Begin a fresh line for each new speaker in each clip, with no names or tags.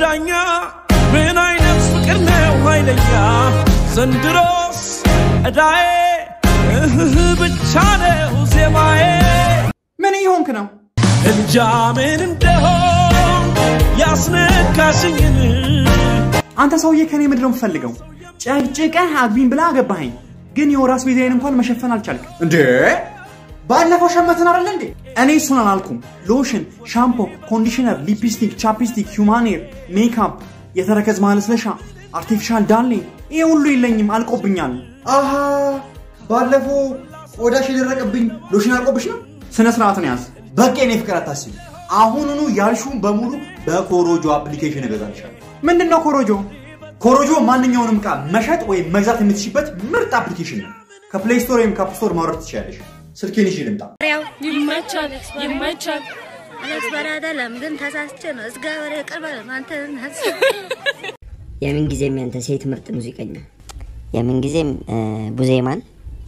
ዳኛ ምን አይነት ፍቅር ነው ኃይለኛ ዘንድሮስ እዳዬ እህህ ብቻ ነው ዜማዬ
ምን እየሆንክ ነው?
እንጃ ምን እንደሆን ያስነካሽኝን
አንተ ሰውዬ ከኔ ምንድን ነው የምትፈልገው? ጨቅጭቀህ አግቢኝ ብላ አገባኸኝ፣ ግን የወር አስቤዛዬን እንኳን መሸፈን አልቻልክም። እንዴ ባለፈው ሸመትን አይደለ እንዴ? እኔ እሱን አላልኩም። ሎሽን፣ ሻምፖ፣ ኮንዲሽነር፣ ሊፕስቲክ፣ ቻፕስቲክ፣ ሂውማኔር፣ ሜካፕ፣ የተረከዝ ማለስለሻ፣ አርቲፊሻል ዳሌ፣ ይሄ ሁሉ የለኝም፣ አልቆብኛል። አሃ ባለፈው ቆዳሽ የደረቀብኝ ሎሽን አልቆብሽ ነው። ስነ ስርዓትን ያዝ። በቃ የኔ ፍቅር አታስቢ። አሁኑኑ ያልሹን በሙሉ በኮሮጆ አፕሊኬሽን እገዛልሻለሁ። ምንድን ነው ኮሮጆ? ኮሮጆ ማንኛውንም ዕቃ መሸጥ ወይም መግዛት የምትችበት ምርጥ አፕሊኬሽን ነው። ከፕሌይ ስቶር ወይም ከአፕ ስቶር ማውረድ ትችላለሽ። ስልኬን ይዤ ልምጣ።
ያው ይመቻል ይመቻል። እውነት በላደለም ግን ተሳስቼ ነው። እግዚአብሔር ይቅር በለን አንተን
የምን ጊዜም ያንተ ሴት ምርጥ ሙዚቀኛ የምን ጊዜም ቡዜማን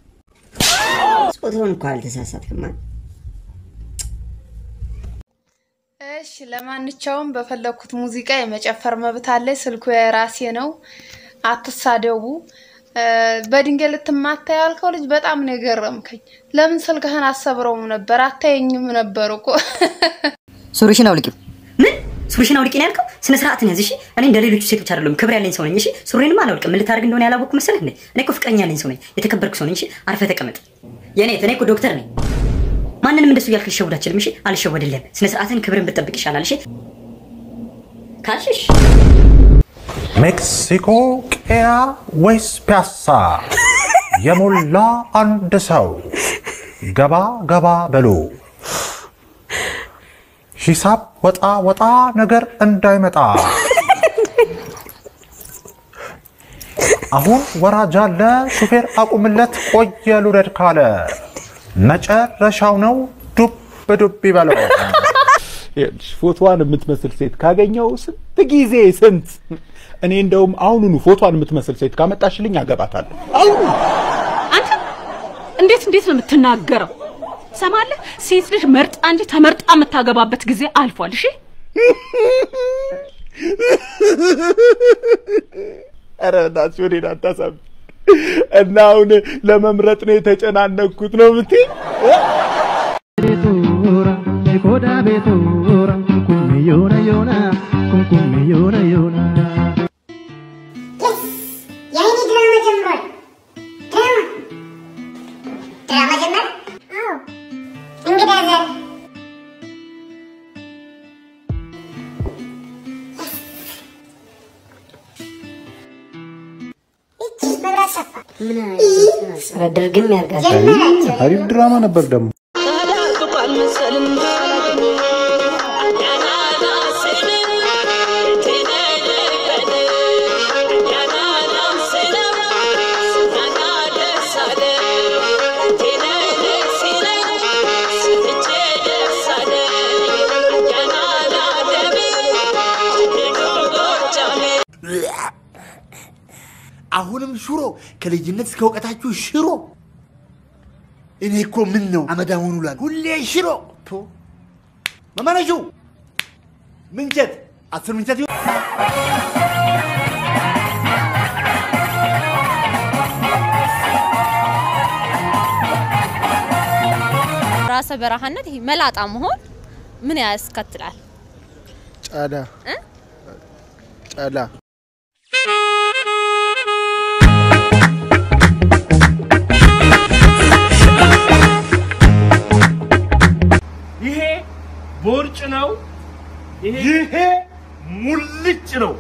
ጾታውን እኮ አልተሳሳትክማ።
እሺ ለማንኛውም በፈለኩት ሙዚቃ የመጨፈር መብት አለ። ስልኩ የራሴ ነው። አትሳደቡ። እ፣ በድንጋይ ልትማታ ያልከው ልጅ በጣም ነው የገረምከኝ። ለምን ስልክህን አሰብረውም ነበር? አታየኝም ነበር እኮ
ሱሪሽን አውልቂው። ምን ሱሪሽን አውልቂ ነው ያልከው? ስነ ስርዓትን ያዝ እሺ። እኔ እንደ ሌሎቹ ሴቶች አይደለም፣ ክብር ያለኝ ሰው ነኝ እሺ። ሱሪንም አላውልቅም። ምን ልታደርግ እንደሆነ ያላወቅኩ መሰለህ እንዴ? እኔ እኮ ፍቅረኛ ያለኝ ሰው ነኝ፣ የተከበርኩ ሰው ነኝ እሺ። አርፈህ ተቀመጥ። የኔ እኔ እኮ ዶክተር ነኝ። ማንንም እንደሱ እያልክ ልሸውድ አልችልም እሺ። አልሸወድልህም። ስነ ስርዓትን ክብርን ብትጠብቅ ይሻላል እሺ። ካልሽሽ
ሜክሲኮ ቄራ ወይስ ፒያሳ የሞላ አንድ ሰው ገባ ገባ በሉ ሂሳብ ወጣ ወጣ ነገር እንዳይመጣ አሁን ወራጅ አለ ሹፌር አቁምለት ቆየ ልውረድ ካለ መጨረሻው ነው ዱብ ዱብ ይበለው
ይኸውልሽ ፎቶዋን የምትመስል ሴት ካገኘው ስንት ጊዜ ስንት እኔ እንደውም አሁኑኑ ፎቶዋን የምትመስል ሴት ካመጣሽልኝ አገባታለሁ።
አሁን አንተ እንዴት እንዴት ነው የምትናገረው? ሰማለህ? ሴት ልጅ መርጣ እንጂ ተመርጣ የምታገባበት ጊዜ አልፏል። እሺ
ኧረ እናትሽ ወዴት አታሳብ እና አሁን ለመምረጥ ነው የተጨናነኩት ነው የምትይኝ?
ኮዳ ቤቶራ ኩም ዮና ዮና ኩም ኩም ዮና ዮና
የአይኔ ድራማ ጀምሯል። ድራማ ድራማ ጀመረ? አዎ። እንግዳ ዘር ይቺስ መብራት ሰፋ
ምን አይነት ድርግም ያርጋል።
ጀመራቸው።
አሪፍ ድራማ ነበር ደግሞ
አሁንም ሽሮ ከልጅነት እስከ እውቀታችሁ ሽሮ። እኔ እኮ ምን ነው አመዳሙን ውላል ሁሌ ሽሮ። ቶ መመነሹ ምንቸት አስር ምንቸት ይሁን
ራሰ በረሃነት ይሄ መላጣ መሆን ምን ያስከትላል?
ጨላ
እ?
ጨላ
ይሄ ቦርጭ ነው። ይሄ ሙልጭ ነው።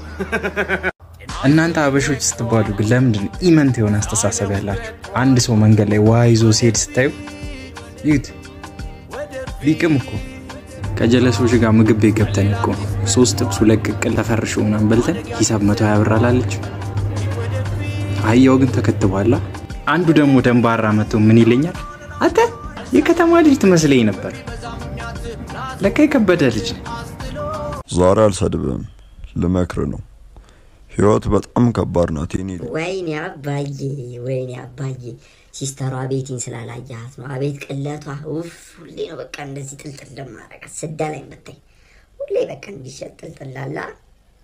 እናንተ አበሾች ስትባሉ ግን ለምንድን ነው ኢመንት የሆነ አስተሳሰብ ያላችሁ? አንድ ሰው መንገድ ላይ ውሃ ይዞ ሲሄድ ስታዩ ይዩት፣ ቢቅም እኮ ከጀለሶች ጋር ምግብ ቤት ገብተን እኮ ሶስት ጥብስ ሁለት ቅቅል ተፈርሾ ምናምን በልተን ሂሳብ መቶ ሀያ ብር አላለች። አህያው ግን ተከትቧላ። አንዱ ደግሞ ደንባራ መጥቶ ምን ይለኛል፣ አንተ የከተማ ልጅ ትመስለኝ ነበር፣ ለካ የከበደ ልጅ ነህ።
ዛሬ አልሰድብም፣ ልመክር ነው። ህይወት በጣም ከባድ ናት። የኔ ልጅ።
ወይኔ አባዬ፣ ወይኔ አባዬ፣ ሲስተሯ ቤቲን ስላላያት ነው። አቤት ቅለቷ! ውፍ! ሁሌ ነው በቃ እንደዚህ ጥልጥል ለማረጋት ስዳ ላይ መታኝ። ሁሌ በቃ እንዲሸጥ ጥልጥላላ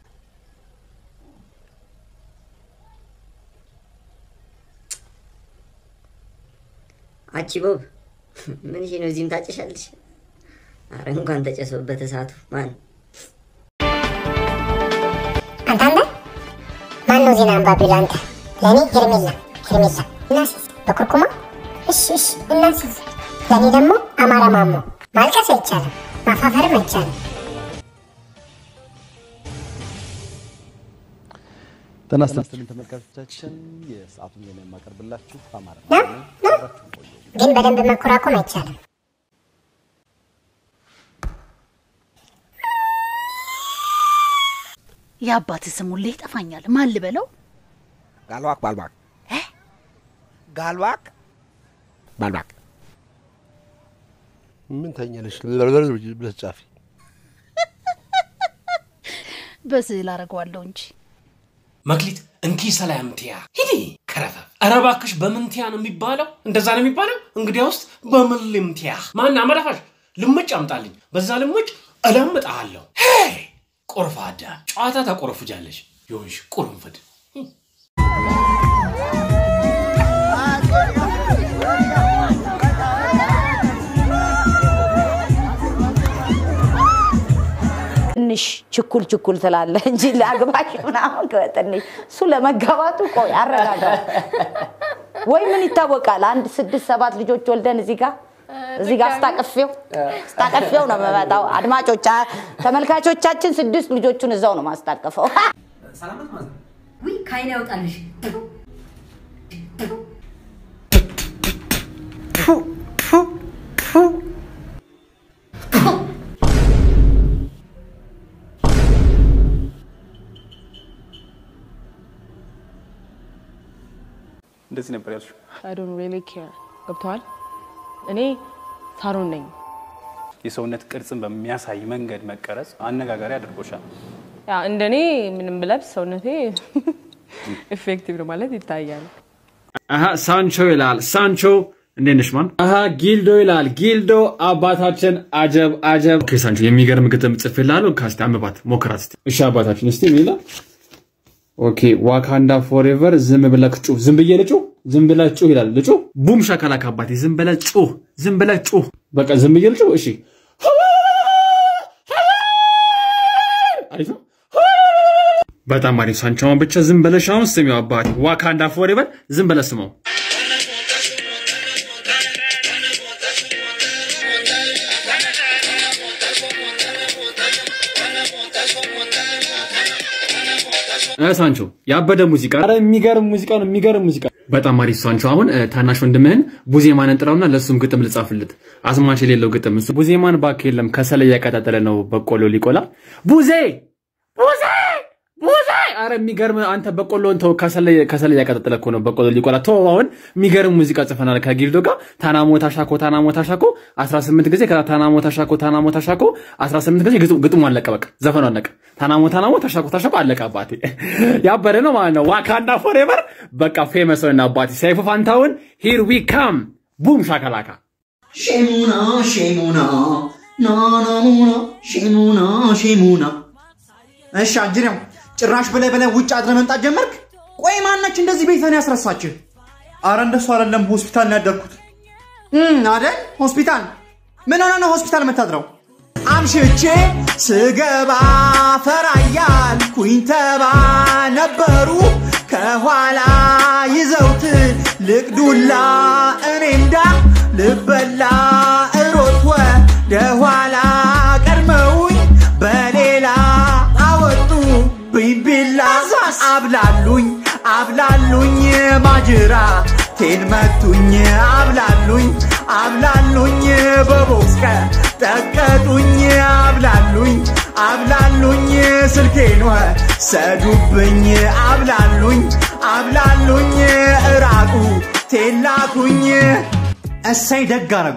አቺ ቦብ ምን ነው እዚህም ታጨሻለሽ? አረ እንኳን ተጨሰበት እሳቱ ማን
አንተ ማን ነው ዜና አንባቢ ለአንተ? ለእኔ ሄርሜላ ሄርሜላ እናስይዝ በኩርኩማ እሺ እሺ እናስይዝ። ለእኔ ደግሞ አማራ ማሞ ማልቀስ አይቻልም፣ ማፋፈርም አይቻልም።
ጤና ይስጥልን ተመልካቾቻችን፣ የሰዓቱን ዜና የማቀርብላችሁ አማራ
ግን በደንብ መኮራኮም አይቻልም።
የአባት ስም ሁሌ ይጠፋኛል። ማን ልበለው?
ጋልባክ ባልባክ ጋልባክ ባልባክ
ምን ተኛለሽ ብለሽ ጻፊ።
በስዕል አደርገዋለሁ እንጂ
መክሊት እንኪ ሰላምቲያ ሂዲ ከረፈፍ። ኧረ እባክሽ በምንቲያ ነው የሚባለው? እንደዛ ነው የሚባለው? እንግዲያ ውስጥ በምን ልምቲያ? ማን አመዳፋሽ? ልምጭ አምጣልኝ። በዛ ልምጭ እለምጥሃለሁ። ሄይ ቆርፋዳ፣ ጨዋታ ታቆረፉጃለሽ። ይሁንሽ ቁርንፍድ
ትንሽ ችኩል ችኩል ትላለህ እንጂ ለአግባሽ ምናምን ትንሽ እሱ ለመጋባቱ ቆይ አረጋጋው። ወይ ምን ይታወቃል፣ አንድ ስድስት ሰባት ልጆች ወልደን እዚህ ጋር እዚህ ጋር ስታቀፌው ስታቀፌው ነው የምመጣው። አድማጮች ተመልካቾቻችን ስድስት ልጆቹን እዛው ነው ማስታቀፈው።
ውይ ከአይን ያውጣልሽ።
እንደዚህ ነበር ያልሽው።
አይ ዶንት ሪሊ ኬር ገብተዋል። እኔ ሳሮን ነኝ።
የሰውነት ቅርጽን በሚያሳይ መንገድ መቀረጽ አነጋጋሪ አድርጎሻል።
ያ እንደኔ ምንም ብለብስ ሰውነቴ ኢፌክቲቭ ነው ማለት ይታያል።
አሀ ሳንቾ ይላል። ሳንቾ እንዴት ነሽ ማን? አሀ ጊልዶ ይላል። ጊልዶ አባታችን አጀብ አጀብ። ኦኬ ሳንቾ የሚገርም ግጥም ጽፌልሃለሁ። ካስቲ አንብባት ሞክራት እስቲ። እሺ አባታችን እስቲ ምን ይላል? ኦኬ ዋካንዳ ፎሬቨር ዝም ብለህ ጩህ። ዝም ብዬ ልጩህ? ዝም ብለህ ጩህ ይላል። ልጩህ? ቡም ሻካላካ አባቴ ዝም ብለህ ጩህ። ዝም ብለህ ጩህ። በቃ ዝም ብዬ ልጩህ? እሺ አሪፍ ነው። በጣም አሪፍ ሳንቾ። አሁን ብቻ ዝም ብለሽ አሁን ስሚው አባቴ ዋካንዳ ፎሬቨር ዝም ብለህ ስማው። እ ሳንቾ ያበደ ሙዚቃ፣ ኧረ የሚገርም ሙዚቃ ነው፣ የሚገርም ሙዚቃ። በጣም አሪፍ ሳንቾ። አሁን እ፣ ታናሽ ወንድምህን ቡዜማንን ጥራውና ለእሱም ግጥም ልጻፍለት፣ አስማች የሌለው ግጥም። እሱ ቡዜማን እባክህ የለም ከሰል እያቀጣጠለ ነው በቆሎ ሊቆላ። ቡዜ ቡዜ ቡዜ! ኧረ የሚገርም አንተ በቆሎን ተው፣ ከሰል ከሰል እያቀጣጠለ እኮ ነው በቆሎ ሊቆላ። ተው አሁን የሚገርም ሙዚቃ ጽፈናል ከጊልዶ ጋር ታናሞ ታሻኮ ታናሞ ታሻኮ 18 ጊዜ ከዛ ታናሞ ታሻኮ ታናሞ ታሻኮ 18 ጊዜ ግጥሙ- ግጥሙ አለቀ። በቃ ዘፈኑ አለቀ። ታናሞ ታናሞ ታሻኮ ታሻኮ አለቀ። አባቴ ያበረ ነው ማለት ነው። ዋካንዳ ፎሬቨር በቃ ፌመስ ነው። አባቴ ሰይፉ ፋንታውን ሂር ዊ ካም ቡም ሻካላካ
ሼሙና ሼሙና ናናሙና ሼሙና ሼሙና። እሺ አጅሬው ጭራሽ ብለህ ብለህ ውጭ አድረህ መምጣት ጀመርክ? ቆይ ማናች እንደዚህ ቤትህን ያስረሳችህ? አረ እንደሱ አይደለም፣ ሆስፒታል ነው ያደርኩት። እም አይደል? ሆስፒታል ምን ሆነ ነው ሆስፒታል የምታድረው? አምሽቼ ስገባ ፈራያል ኩኝተባ ነበሩ ከኋላ ይዘውት ልቅዱላ እኔ እንዳ ልበላ እሮጥ ወደኋላ ቀድመውኝ በሌላ አወጡ ቢቢላ አብላሉኝ አብላሉኝ ማጅራ ቴን መቱኝ አብላሉኝ አብላሉኝ በቦክስ ቀጠቀጡኝ አብላሉኝ አብላሉኝ ስልኬን ወሰዱብኝ አብላሉኝ አብላሉኝ እራቁ ቴላኩኝ እሰይ ደግ አረጉ።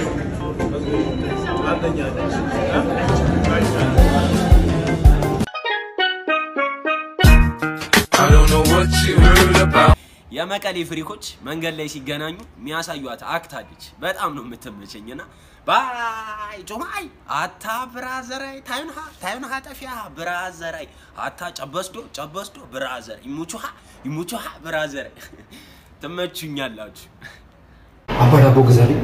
የመቀሌ ፍሪኮች መንገድ ላይ ሲገናኙ የሚያሳዩት አክት አለች። በጣም ነው የምትመቸኝና ባይ ጮማይ አታ ብራዘራይ ታዩንሃ ታዩንሃ ጠፊያ ብራዘራይ አታ ጨበስዶ ጨበስዶ ብራዘር ይሙቹሃ ይሙቹሃ ብራዘር ትመቹኛላችሁ።
አባዳ
ዳቦ ግዛልኝ።